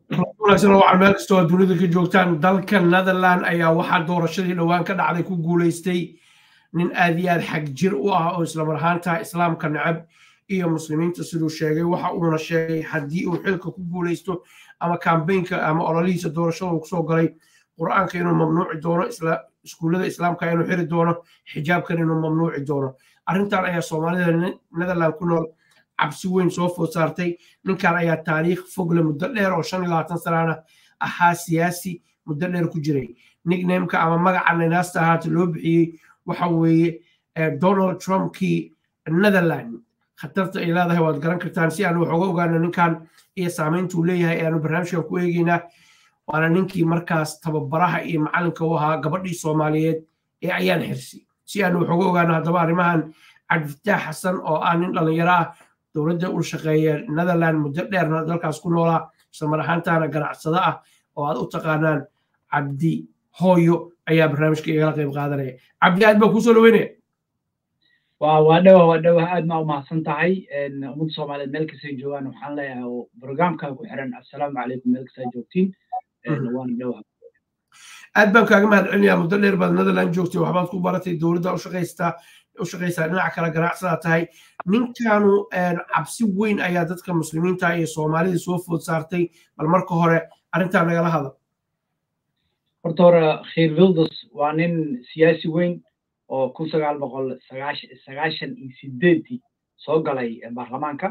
wanaagsan oo waxaa meel kastoo dunida ka joogtaan dalka netherland ayaa waxaa doorashadii dhowaan ka dhacday ku guulaystay nin aad iyo aad xag jir u ah oo islamar ahaanta islaamka necab iyo muslimiinta siduu sheegay waxa uuna sheegay haddii uu xilka ku guulaysto ama kambaynka ama ololihiisa doorashada uu kusoo galay qur-aanka inuu mamnuuci doono iskuullada islaamka inuu xiri doono xijaabkan inuu mamnuuci doono arrintan ayaa soomaalida netherland ku nool cabsi weyn soo food saartay ninkan ayaa taariikh fogle muddo dheer oo shan iyo labaatan sanana ahaa siyaasi muddo dheer ku jiray nicknameka ama magaca ninaasta ahaata loo bixiyey waxa weeye donald trumpkii netherland khatarta ay leedahay waad garan kartaan si aanu wax uga ogaano ninkan iyo saamayntuu leeyahay ayaanu barnaamijkan ku eegeynaa waana ninkii markaas tababaraha iyo macalinka u ahaa gabadhii soomaaliyeed ee ayaan xirsi si aanu wax uga ogaano haddaba arrimahan cabdifitaax xasan oo ah nin dhallinyaro ah dowladda u shaqeeya netherland muddo dheerna dalkaas ku noolaa islamar ahaantaana ganacsado ah oo aad u taqaanaan cabdi hooyo ayaa barnaamijka igala qayb qaadanaya cabdi aad baa kuusoo dhaweynaya waa dhawa waa dhawa aad maa umahadsan tahay ummadda soomaaliyeed meel kastay joogaan waxaan leeyahay oo programkaa ku xiran assalaamu calaykum meel kastaa joogtiin waana dhawa aad baan kaaga mahad celinayaa muddo dheer baad netherland joogtay waxbaad ku baratay dowladda u shaqaystaa u shaqaysaa dhinaca kale ganacsadaa tahay ninkaanu cabsi weyn ayaa dadka muslimiinta iyo soomaalida soo food saartay bal marka hore arrintaa nagala hadal horta hore khiir wildos waa nin siyaasi weyn oo kun sagaal boqol sagaashan iyo sideedii soo galay baarlamaanka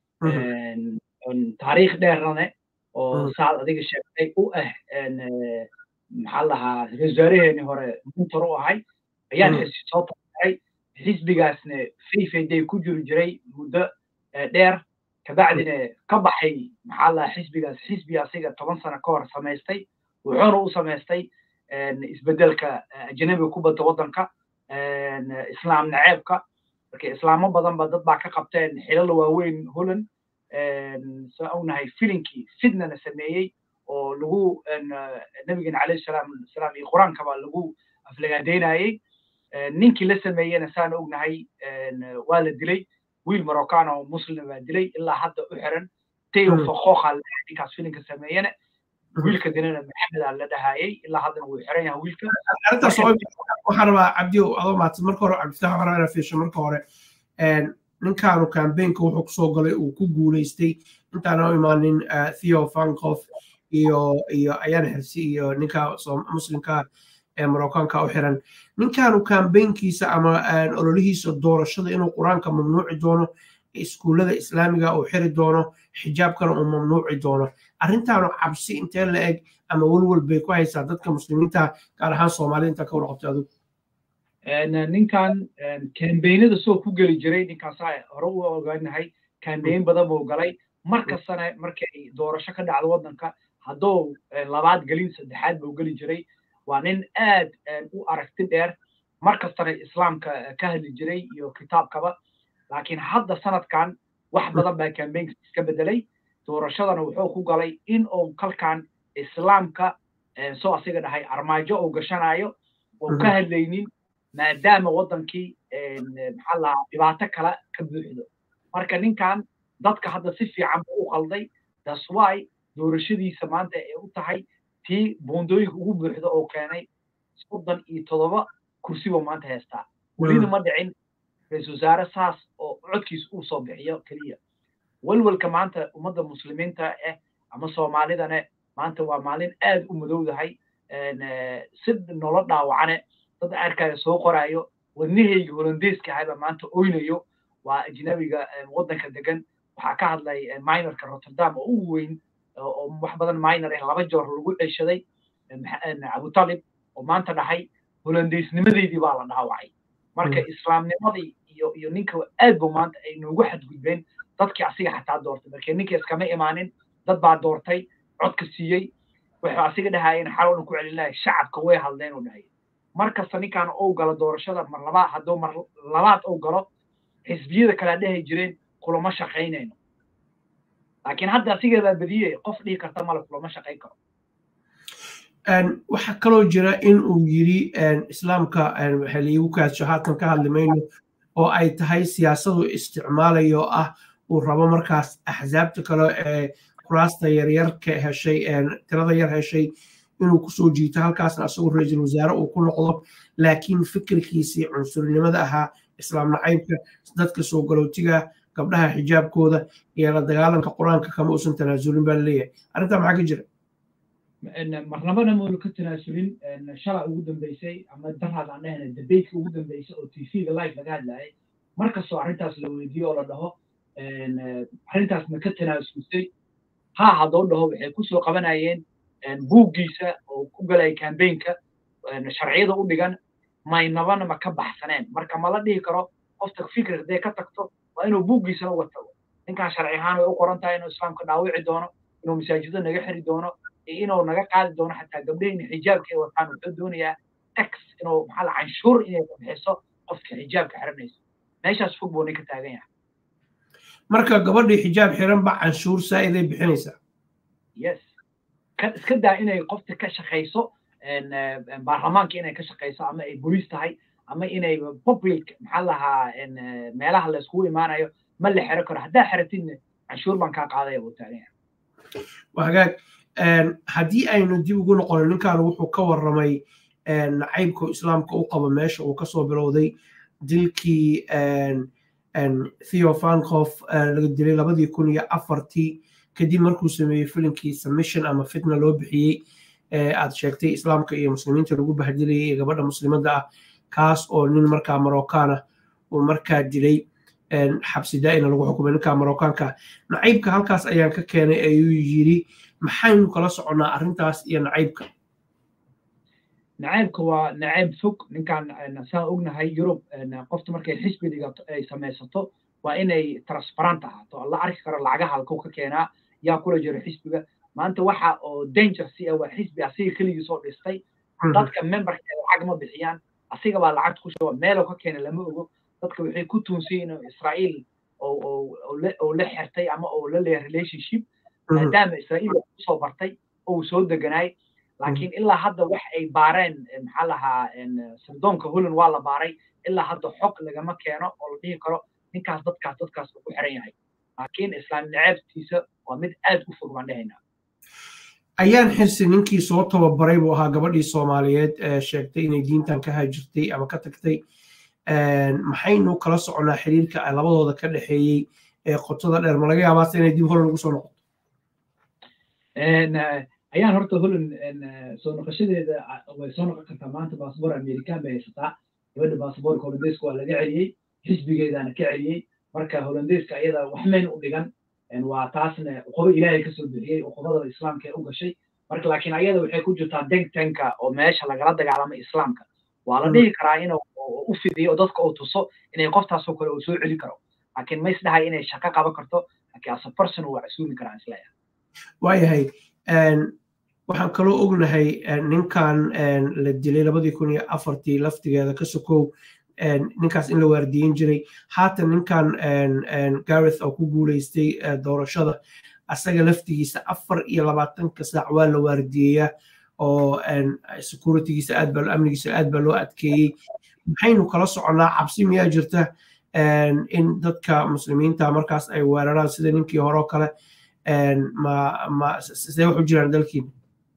taariikh dheerane oo saad adiga sheegtay u ah maxaa lahaa wasaaraheeni hore muntar u ahay ayaan xisi soo tabaray xisbigaasna fayfayday ku jiri jiray muddo dheer kabacdina ka baxay maxaa lahaa xisbigaas xisbi asiga toban sano ka hor samaystay wuxuuna u samaystay isbedelka ajanabiga ku badda waddanka islaam naceebka marka islaamo badan ba dad baa ka qabteen xilala waaweyn holland soo ognahay filinkii fidnana sameeyey oo lagu nabigena calayhi salaam salaam iyo qur-aankaba lagu aflagaadeynayey ninkii la sameeyena saan ognahay waa la dilay wiil moroccan oo muslim baa dilay ilaa hadda u xiran tayo fakooka ninkaas filinka sameeyena wiilka dilana maxamed aa la dhahayey ilaa haddana wuu xiran yahay wiilka arrintaas waxaan rabaa cabdi adoo maatid marka hore cabdifatax waxaan rabaa inaa fiirsho marka hore ninkaanu kambaynka wuxuu kusoo galay uu ku guulaystay intaana u imaanin theo fankof iyo iyo ayaan xirsi iyo ninka muslimka ee maroccanka u xiran ninkaanu kambaynkiisa ama ololihiisa doorashada inuu qur-aanka mamnuuci doono iskuullada islaamiga uu xiri doono xijaabkana uu mamnuuci doono arrintaanu cabsi intee la eg ama welwel bay ku haysaa dadka muslimiinta gaar ahaan soomaalida intaa ka warqabtay adigu ninkan kambaynada soo ku geli jiray ninkaasaa hore u ogaanahay kambayn badan buu galay mar kastana markay doorasho ka dhacdo waddanka hadduu labaad gelin saddexaad buu geli jiray waa nin aad u aragti dheer mar kastana islaamka ka hadli jiray iyo kitaabkaba laakiin hadda sanadkan wax badan baa kambaynka iska bedelay doorashadana wuxuu ku galay in uu kalkan islaamka soo asiga dhahay armaajo uu gashanayo oo ka hadlaynin maadaama waddankii maxaa lahaa dhibaato kale ka buuxdo marka ninkan dadka hadda si fiican buu u qalday that's why doorashadiisa maanta ay u tahay tii buundooyinka ugu buuxda oo keenay soddon iyo toddoba kursiba maanta haystaa welina ma dhicin ra-isul wasaare saas oo codkiisa uu soo bixiyo keliya welwelka maanta ummadda muslimiinta ah ama soomaalidane maanta waa maalin aad u madowdahay si nolo dhaawacane dad arkaya soo qoraayo wadnahayga holandeeska ahayba maanta oynayo waa ajnabiga waddanka degan waxaa ka hadlay minorka rotterdam oo ugu weyn oo wax badan minor ah laba joor lagu ceshaday abutalib oo maanta dhahay holandeysnimadeydii baa la dhaawacay marka islaamnimadii iyo iyo ninka aad bu maanta ay noogu xadgudbeen dadkii asiga xataa doortay marka ninka iskama imaanin dad baa doortay codka siiyey wuxuu asiga dhahayeen xal odhan ku celin lahay shacabka way hadleen u dhahay mar kasta ninkaan ou galo doorashada mar labaad hadduu mar labaad ou galo xisbiyada kale dhehi jireen kulama shaqaynayno laakiin hadda asigeedaa badiyey qof dhihi karta male kulama shaqayn karo waxaa kaloo jira in uu yiri islaamka waxaa liigu kaadsho haatan ka hadli mayno oo ay tahay siyaasadu isticmaalayo ah uu rabo markaas axsaabta kale ee kuraasta yaryarka heshay tirada yar heshay inuu kusoo jiito halkaasna asagoo ra-iisul wasaare uu ku noqdo laakiin fikirkiisii cunsurnimada ahaa islaam nacaybka dadka soo galootiga gabdhaha xijaabkooda iyo la dagaalanka qur-aanka kama uusan tanaasulin baa laleeyahay arrintaa maxaa ka jira marnabana maunu ka tanaasulin shala ugu dambeysay ama daraad aan dhahayna debateka ugu dambeysay oo tvga live laga hadlayay markastoo arrintaas la weydiiyo oo la dhaho arrintaas ma ka tanaasulsay ha haddoo dhaho waxay kusoo qabanayeen buuggiisa oo ku galaya cambaynka sharciyada u dhigan maynabana ma ka baxsaneen marka ma la dhihi karo qofta fikir hadday ka tagto waa inuu buuggiisana uga tago ninkan sharci ahaan way u qoran tahay inuu islaamka dhaawici doono inuu masaajida naga xiri doono iyo inuu naga qaadi doono xataa gabdhahayna xijaabka ay wataan wuxuu doonayaa tax inuu maxaa la canshuur inay ku bixiso qofka xijaabka xiranayso meeshaas fog buu ninka taagan yahay marka gabadhii xijaab xiranba canshuur saa'iday bixinaysaa yes iska daa inay qofta ka shaqayso baarlamaanka inay ka shaqayso ama ay boliis tahay ama inay public maxaa lahaa meelaha la iskugu imaanayo ma la xero karo haddaa xeratidna canshuur baan kaa qaadaya buu taagan yahay hagaag haddii aynu dib ugu noqono ninkan wuxuu ka warramay nacaybka islaamka u qabo meesha uu kasoo bilowday dilkii theo fankof laga dilay labadii kun iyo afartii kadib markuu sameeyey filinkii submission ama fitna loo bixiyey aad sheegtay islaamka iyo muslimiinta lagu bahdilayay ee gabadha muslimadda ah kaas oo nin markaa marocana uu markaa dilay xabsi daa'ina lagu xukumay ninka maroccaanka nacaybka halkaas ayaan ka keenay ayuu yidhi maxaynu kala soconnaa arrintaas iyo nacaybka nacaybka waa nacayb fog ninkan saan ognahay yurub qofta markay xisbi dhigato ay samaysato waa inay transparent ahaato la arki karo lacagaha halkuu ka keenaa yaa kula jiro xisbiga maanta waxa oo danger si ah waa xisbi asiga keligii soo dhistay dadka memberka lacag ma bixiyaan asiga baa lacagta ku shuba meeloo ka keena lama ogo dadka waxay ku tuunsayin inuu israa'iil oo la xirtay ama oo la leeyahay relationship maadaama israa'iil kusoo bartay oo uu soo deganaay laakiin ilaa hadda wax ay baareen maxaa lahaa sirdoonka holland waa la baaray ilaa hadda xog lagama keeno oo la dhihi karo ninkaas dadkaas dadkaas ku xiran yahay laakiin islaam naceebtiisa waa mid aad u fog baan dhahaynaa ayaan xirsi ninkii soo tababaray buu ahaa gabadhii soomaaliyeed ee sheegtay inay diintan ka hajirtay ama ka tagtay maxaynu kala soconaa xiriirka labadooda ka dhexeeyey ee qotada dheer ma laga yaabaase inay dib holan ugu soo noqoto ayaan horta holan soo noqoshadeeda way soo noqon kartaa maanta baasboor american bay haysataa gabadha baasboorka holandeeska waa laga celiyey xisbigeedaana ka celiyey marka holandeeska iyada waxmayn u dhigan waa taasna uqubo ilaahay kasoo bixiyey uqubada islaamka ee u gashay marka laakiin ayada waxay ku jirtaa denk tanka oo meesha lagala dagaalamay islaamka waa la dhihi karaa inuu u fidiyo oo dadka uu tuso inay qoftaasoo kale uu soo celi karo laakiin ma isdhahay inay shaqo qaban karto laakiin asa person waa casuumi karaa isleeyahay waayahay waxaan kaloo ognahay ninkan la dilay labadii kun iyo afartii laftigeeda ka sokow ninkaas in la waardiyin jiray haatan ninkan gareth oo ku guuleystay doorashada asaga laftigiisa afar iyo labaatanka saac waa la waardiyeyaa oo securitygiisa aad baa amnigiisa aad baa loo adkeeyey maxaynu kala soconnaa cabsi miyaa jirta in dadka muslimiinta markaas ay weeraraan sida ninkii hore oo kale ma ma sidee wax u jiraan dalkiina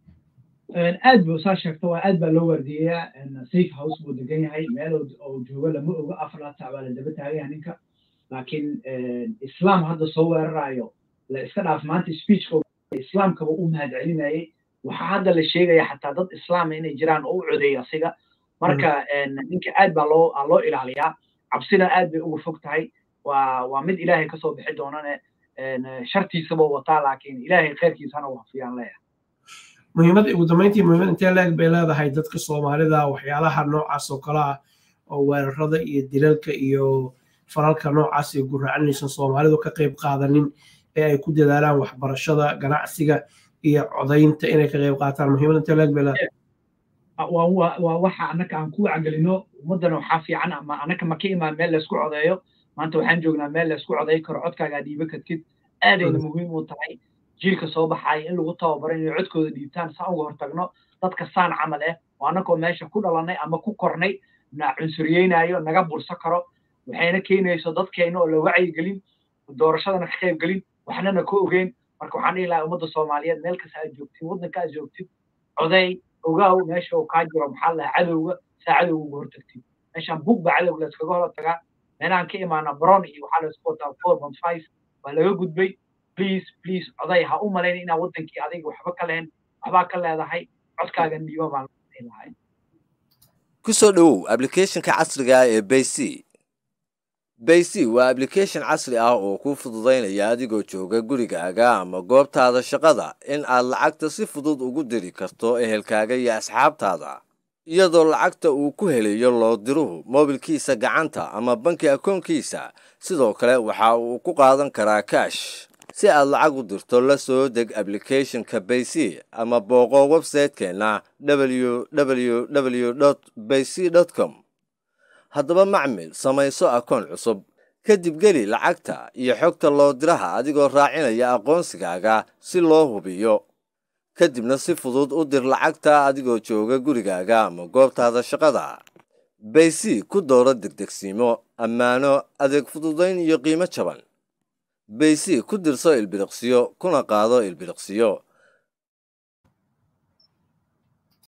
aad buu saa sheegto waa aad baa loo waardiyeyaa safe house buu degan yahay meel oo joogo lama ogo afar laasac baa la daba taagan yahay ninka laakiin islaam hadda soo weerarayo la iska dhaaf maanta speechka islaamkaba u mahad celinayay waxaa hadda la sheegaya xataa dad islaama inay jiraan oo u codeeyo asiga marka ninka aad baa loo loo ilaaliyaa cabsina aad bay uga fog tahay waa waa mid ilaahay kasoo bixi doonane shartiisaba wataa laakiin ilaahay khayrkiisana waa fiyaan leeyahay muhiimada ugu dambeyntii muhiimad intee leeg bay leedahay dadka soomaalida waxyaalaha noocaas oo kale ah oo weerarada iyo dilalka iyo falalka noocaas ee guracanaysan soomaalidu ka qayb qaadanin ee ay ku dadaalaan waxbarashada ganacsiga iyo codaynta inay ka qayb qaataan muhiimad intee leeg bay leedahay waa waxa annaka aan ku wacgelino ummaddana waxaa fiican ama annaka ma ka imaan meel laysku codeeyo maanta waxaan joognaa meel laysku codeey karo codkaagaa dhiiba kadkid aadayna muhiim u tahay jiilka soo baxaya in lagu tababaro inay codkooda dhiibtaan saan uga hortagno dadka saan camal ah oo annagoo meesha ku dhalanay ama ku kornay na cunsuriyeynayo naga bursa karo waxayna keenayso dadkeena oo la wacyigelin doorashadana ka qayb gelin waxnana ka ogeyn marka waxaan dhihi lahaa ummadda soomaaliyeed meel kasta aad joogtid waddanka aad joogtid coday ogaaw meesha uu kaa jiro maxaa lahaa cadowga saa cadowga uga hortagtid meeshaan bug baa cadowga layskaga hor tagaa meelahan ka imaana bron iyo waxaa laysku wataa four point five waa laga gudbay please please coday ha u malayna inaa waddankii adiga waxba ka lehen waxbaa ka leedahay codkaagan dhiiba baan lahay ku soo dhowow applicationka casriga ah ee bayc bayc waa application casri ah oo kuu fududaynaya adigoo jooga gurigaaga ama goobtaada shaqada in aad lacagta si fudud ugu diri karto ehelkaaga iyo asxaabtaada iyadoo lacagta uu ku helayo loo diruhu moobilkiisa gacanta ama banki akoonkiisa sidoo kale waxa uu ku qaadan karaa kash si aad lacag u dirto la soo deg applicationka bayc ama booqo websaytekeenna www bayc com haddaba macmil samayso akoon cusub kadib geli lacagta iyo xogta loo diraha adigoo raacinaya aqoonsigaaga si loo hubiyo kadibna si fudud u dir lacagta adigoo jooga gurigaaga ama goobtaada shaqada bayc ku dooro degdegsiimo ammaano adeeg fududayn iyo qiimo jaban bayc ku dirso ilbiriqsiyo kuna qaado ilbiriqsiyo